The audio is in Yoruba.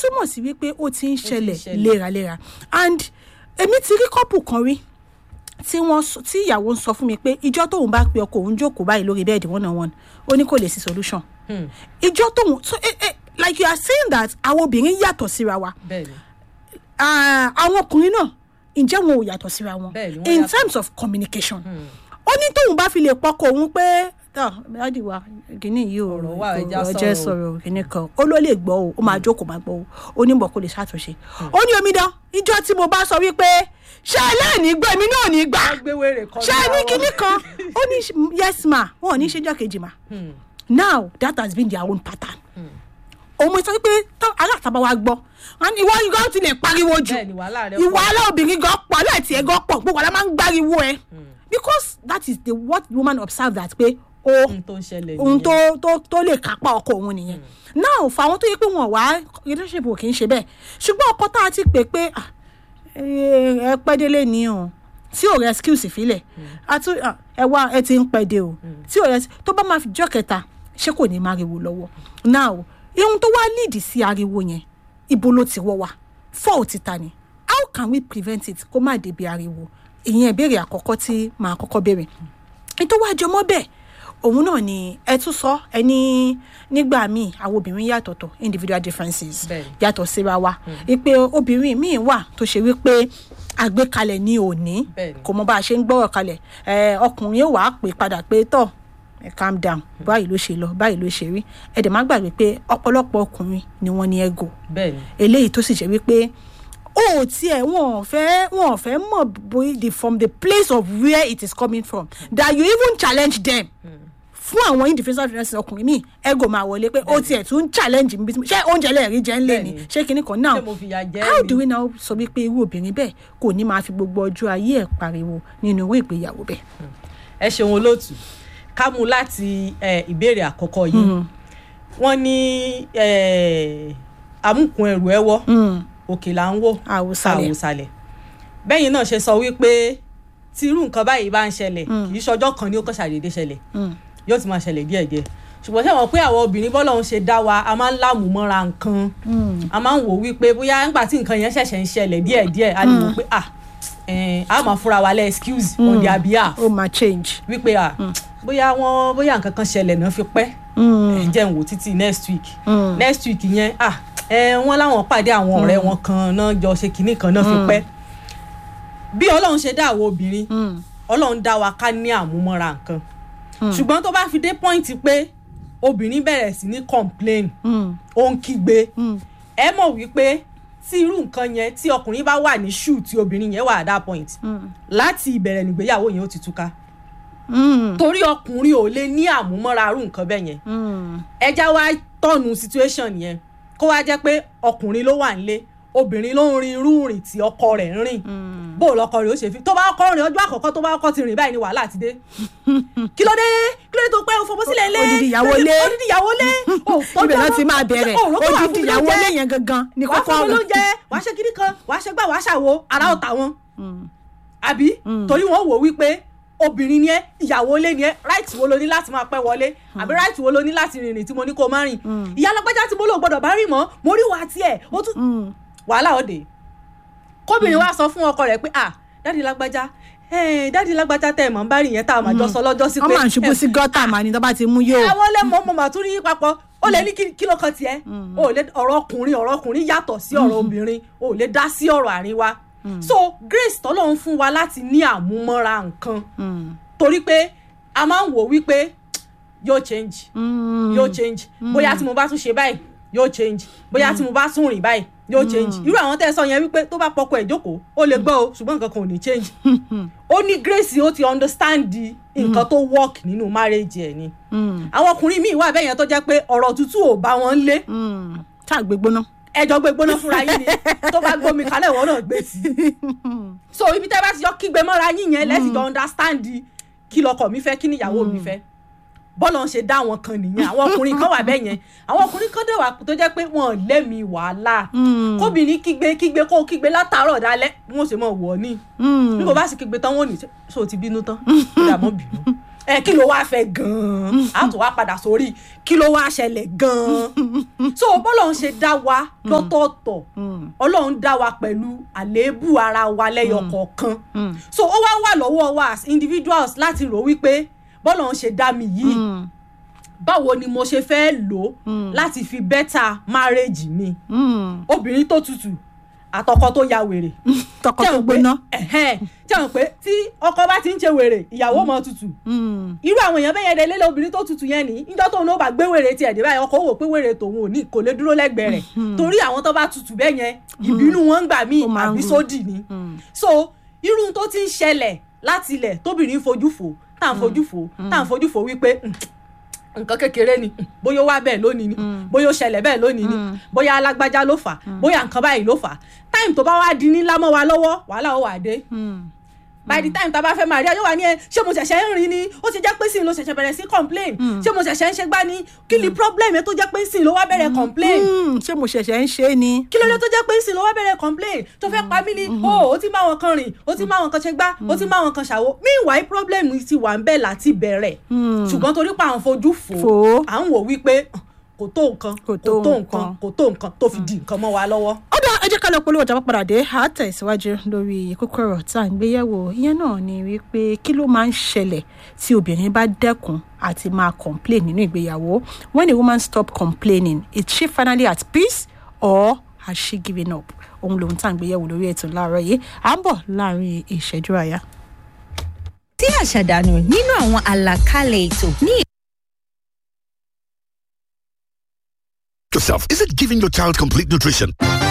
túmọ̀ sí wípé ó ti ń ṣẹlẹ̀ ṣẹlẹ̀. léraléra and èmi ti rí kọ́pù kan rí tí wọ́n sọ- tí ìyàwó ń sọ fún mi pé ìjọ́ tóun bá pe ọkọ òun jókòó báyìí lórí bẹ́ẹ̀dì one on one ó ní kò lè sí solution Hmm. ìjọ́ tóun so eh, eh, like you are saying that àwọn obìnrin yàtọ̀ síra wa bẹ́ẹ̀ ni Ah, àwọn ọkùnrin náà ǹjẹ́ wọn ò yàtọ̀ síra wọn Bẹ́ẹ̀ ni, wọ́n in yàtọ̀. terms of communication ó ní tóun bá fi lè pọkọ òun pé tọ dáàdì wa kìíní yìí ò Ọ̀rọ̀ wà, ẹja ọjọ́ sọ̀rọ̀ o." sọ̀rọ̀ kìíní kan ó ló lè gbọ́ o ó máa jókòó máa gbọ́ o ó ní bọ̀ kó lè ṣàtúnṣe ó ní omidan ìjọ tí mo bá sọ wípé ṣé ẹlẹ́ẹ̀ni gbọ́ èmi náà ní gbà wọ́n gbé wèrè kan ṣé ẹ ní kinní kan ó ní yes ma wọn ò ní ṣèjọ́ kejì ma now that has been their own pattern òun mo sọ pé tó aláàtàbá wa gbọ́ and ìwọ yìí gan ti lè pariwo jù bẹ́ẹ̀ ni wàhálà rẹ̀ ìwà aláobìnrin gan pọ̀ láti ẹ̀ gan pọ̀ gbogbo àlá máa ń gbáriwo ẹ because that is the what woman observe that pé o ohun tó ń ṣẹlẹ̀ ohun nìyẹn. tó tó tó lè kápá ọkọ òun nìyẹn now fáwọn tó yẹ pé wọn wá relationship ò kì í ṣe bẹ́ẹ̀ ṣùgbọ́n ọkọ tá a ti pè pé ah, ẹ ẹ pẹ́ délé ni o tí ò rescue filẹ̀ àti ah, ẹ wá ẹ ti ń pẹ́ dé o tí ò rescue tó bá máa fi jọ́ kẹta ṣé kò ní máa ariwo lọ́wọ́ now ihun tó wá lead sí ariwo yẹn ibo ló ti wọ́ wa fault ta ni how can we prevent it kó má débi ariwo ìyẹn ìbéèrè àkọ́kọ́ tí màá kọ́kọ́ béèrè ètò wa jọmọ́ bẹ́ẹ̀ òun náà ni ẹ tún sọ ẹ ní nígbà míì àwọn obìnrin yàtọ̀tọ̀ individual differences Bẹ́ẹ̀ni. yàtọ̀ síra wa wípé obìnrin míì wà tó ṣe wípé àgbékalẹ̀ ní òní Bẹ́ẹ̀ni. kò mọ bá a ṣe ń gbọ́rọ̀ kalẹ̀ ẹ ọkùnrin yóò wá pè padà pé tọ̀ ẹ calm down báyìí ló ṣe lọ báyìí ló ṣe rí ẹ dẹ̀ má gbàgbé pé ọ̀pọ̀lọpọ̀ ọkùnrin ni wọ́n ní ego bẹ́ẹ̀ ni eléyìí tó sì jẹ́ wípé ó tiẹ̀ wọn ò fẹ́ wọn ò fẹ́ mọ̀ bóyá the from the place of where it is coming from that you even challenge them fún àwọn individual differences ọkùnrin míì ego máa wọlé pé ó tiẹ̀ tún challenge mi bí tí mo- ṣé oúnjẹ lẹ́ẹ̀rí jẹ́ ń lé ni Bẹ́ẹ̀ni. ṣé kinní kan náà ṣé mo fìyà jẹ how ni? do we now sọ wípé irú obìnrin bẹ́ẹ̀ kò ní máa fi gbogbo ọjọ́ ayé ẹ̀ pariwo nínú irú ìgbéyàwó bẹ́ẹ̀. ẹ ṣeun olóòtú ká mú láti eh, ìbéèrè àkọ́kọ́ yìí wọ́n ní eh, amúkun ẹrù ẹwọ́ òkè là ń wò Àwòsàlẹ̀. àwòsàlẹ̀ bẹ́yìn náà ṣe sọ wípé tí irú nǹkan báyìí bá ń ṣẹlẹ̀ kì í ṣọjọ́ kan ní ó kàn ṣàdédé ṣẹlẹ̀ yóò ti máa ṣẹlẹ̀ díẹ̀díẹ̀ ṣùgbọ́n ṣé wọ́n pé àwọn obìnrin bọ́lọ̀ ń ṣe dá wa a máa ń láàmú mọ́ra nǹkan a máa ń wò wípé bóyá nígbà tí nǹkan yẹn ṣẹ̀ṣẹ̀ ń ṣẹlẹ̀ díẹ̀díẹ̀ a lè wò pé ah eh, a máa fúnra wa lẹ́ excuse on their behalf ó máa change. wípé à bóyá wọn bóyá nǹkan kan ṣẹlẹ̀ náà fi pẹ́ ẹ jẹ́ n wò títí next week next week yẹn à ẹ wọ́n láwọn pàdé àwọn ọ̀rẹ́ wọn kan náà jọ ṣe kinní kan náà fi pẹ́ bí ọlọ́run ṣe dá àwọn obìnrin ọlọ́run dá wa ká ní àmúmọ́ra nǹkan ṣùgbọ́n tó bá fi dé point pé obìnrin bẹ̀rẹ̀ sí ní complain ó ń kígbe ẹ mọ̀ wípé tí irú nǹkan yẹn tí ọkùnrin bá wà ní shoe tí obìnrin yẹn wà at that point láti ìbẹ̀rẹ̀ nígbéyàwó yẹn ó ti túká torí ọkùnrin ò lè ní àmúmọ́ra irú nǹkan bẹ́ẹ̀ yẹn ẹja wá tọ̀nù situation yẹn kó wá jẹ́ pé ọkùnrin ló wà nílé obìnrin ló ń rin irú rìn tí ọkọ rẹ̀ ń rìn bó o lọkọ rẹ̀ ó ṣe fi tó bá kọ́ rìn ọjọ́ àkọ́kọ́ tó bá kọ́ ti rìn báyìí ni wàhálà ti dé kí ló dé kí ló dé tó pẹ́ o fọwọ́ sílẹ̀ lé Odidi ìyàwó lé. odidi ìyàwó lé ibẹ̀ náà ti máa bẹ̀rẹ̀ odidi ìyàwó lé yẹn gangan ní wàá kọ́kọ́ fún mi rẹ̀. lóúnjẹ wàá ṣe kíní kan wàá ṣe gbà wàá ṣàwo ara ọ̀tá wọn àbí torí wọn wò wípé obìnrin ni ẹ ìyàwó ilé ni ẹ right wo lo ní láti máa pẹ́ wọlé àbí right wo lo ní láti rìnrìn tí mo ní kó má rìn ìyá alágbájá tí mo lò gbọ́dọ̀ bá rìn mọ́ mo rí wàá tiẹ̀ ó tún wàhálà òde kóbìnrin wa sọ fún ọkọ rẹ̀ pé ah dáàdi lágbájá eh, dáàdi lágbájá tẹ ẹ mọ̀ ń bá rìn yẹn tá a máa jọ sọ lọ́jọ́ sí wọ́n pé máa ń ṣubú sí gọ́tà màá ní tó bá ti mú yóò. àwọn lẹ́mọ̀ mo mà tún rí yín papọ̀ ó lè ní kí- kí ló kan tiẹ̀ ó lè ọ̀rọ̀ ọkùnrin ọ̀rọ̀ ọkùnrin yàtọ̀ sí ọ̀rọ̀ obìnrin ó lè dá sí ọ̀rọ̀ àárín wa so grace tọ́lọ́run fún wa láti ní àmúmọ́ra nǹkan torí pé a máa ń wò wípé yóò change yóò change bóyá tí mo bá tún ṣe báyìí yóò change bóyá tí mo bá tún rìn báyìí yóò change irú àwọn tẹ́ ẹ sọ yẹn wípé tó bá pọkọ ẹ̀ jókòó ó lè gbọ́ o ṣùgbọ́n nǹkan kan ò ní change ó ní grace ó ti understand di nǹkan tó work nínú marriage ẹ̀ ni àwọn ọkùnrin míì wà bẹ́ẹ̀ yẹn tó jẹ́ pé ọ̀rọ̀ tútù ò bá wọn lé ṣáà gbé gbóná. ẹjọ́ gbé gbóná fúnra yín ni tó bá gbómi kalẹ̀ ìwọ náà gbé sí i so ibi tẹ́ bá ti yọ kígbe mọ́ra yín yẹn lẹ́sìn jọ understand kí lọkọ mi fẹ́ kí níyàwó mi fẹ́ bọ́lọ̀ ń ṣe dá àwọn kan nìyẹn àwọn ọkùnrin kan wà bẹ́ẹ̀ yẹn àwọn ọkùnrin kan dẹ̀ wà tó jẹ́ pé wọn ò lẹ́mìí wàhálà kóbìnrin kígbe kígbe kó kígbe látàárọ̀ dálẹ́ bí wọ́n ṣe mọ̀ wọ̀ ni bí kò bá sì kígbe tán wọ́n ò ní so ti bínú tán ìdààmú bínú ẹ kí ló wáá fẹ́ gan-an a tún wá padà sórí kí ló wáá ṣẹlẹ̀ gan-an so bọ́lọ́run ṣe dá wa lọ́tọ̀ọ̀tọ̀ ọlọ́run dá wa pẹ̀lú àléébù ara wa lẹ́yọ kọ̀ọ̀kan so ó wá wà lọ́wọ́ wa as individuals láti rò wípé bọ́lọ́run ṣe dá mi yìí báwo ni mo ṣe fẹ́ lò ó láti fi bẹ́tà márèèjì mi obìnrin tó tutù àtọkọ tó ya wèrè tọkọ tó gbóná. jẹun pé tí ọkọ bá ti ń ṣe wèrè ìyàwó mọ tutù irú àwọn èèyàn bẹ́ẹ̀ yẹn lélẹ̀ obìnrin tó tutù yẹn ní níjọ́ tóun ló bá gbé wèrè tiẹ̀ dé báyìí ọkọ wò pé wèrè tòun ò ní kò lè dúró lẹ́gbẹ̀ẹ́ rẹ̀ torí àwọn tó bá tutù bẹ́ẹ̀ yẹn ìbínú wọn ń gbà míì àbí sódì ni so irú tó ti ń ṣẹlẹ̀ láti ilẹ̀ tóbìnrin fojú fò tá à ń fojú fò tá à ń fojú fò wípé nǹkan kékeré ni bóyá ó wá bẹ́ẹ̀ lónìí ni bóyá ó ṣẹlẹ̀ bẹ́ẹ̀ lónìí ni bóyá alágbájá ló fà bóyá nǹkan báyìí ló fà táìmù tó bá wá di ńlá mọ́ wa lọ́wọ́ wàhálà ó wà dé by the time tá a bá fẹ́ máa rí ayọ́ wa ní ẹ ṣé mo ṣẹ̀ṣẹ̀ ń rìn ni ó ti jẹ́ pé sìn ló ṣẹ̀ṣẹ̀ bẹ̀rẹ̀ sí complain ṣé mo ṣẹ̀ṣẹ̀ ń ṣe gbá ni kí ni problem ẹ tó jẹ́ pé sìn ló wá bẹ̀rẹ̀ complain ṣé mo ṣẹ̀ṣẹ̀ ń ṣe ni. kí ló dé tó jẹ́ pé sìn ló wá bẹ̀rẹ̀ complain tó fẹ́ pa mí ni o ó ti máa wọn kan rìn ó ti máa wọn kan ṣe gbá ó ti máa wọn kan ṣàwo meanwhile problem ti wà ń bẹ̀ láti bẹ̀rẹ̀ ṣùgbọ́n torí pa àwọn fojú fò à ń wò wípé kò tó nǹkan kò tó nǹkan kò tó nǹkan tó fi di nǹkan mọ́ wa lọ́wọ́. ó dá ẹ jẹ́ ká lọ polówó ọjà padà dé a tẹ̀síwájú lórí kókó ọ̀rọ̀ tá à ń gbéyẹ̀wò ìyẹn náà ni wípé kí ló máa ń ṣẹlẹ̀ tí obìnrin bá dẹ́kun àti máa complain nínú ìgbéyàwó when a woman stop complaining is she finally at peace or has she given up ohun lòun tá à ń gbéyẹ̀wò lórí ètò láàárọ̀ yìí à ń bọ̀ láàrin ìṣẹ́jú àyà. tí àṣàdànù nínú àwọn àlàkalẹ̀ ètò ní yourself. Is it giving your child complete nutrition?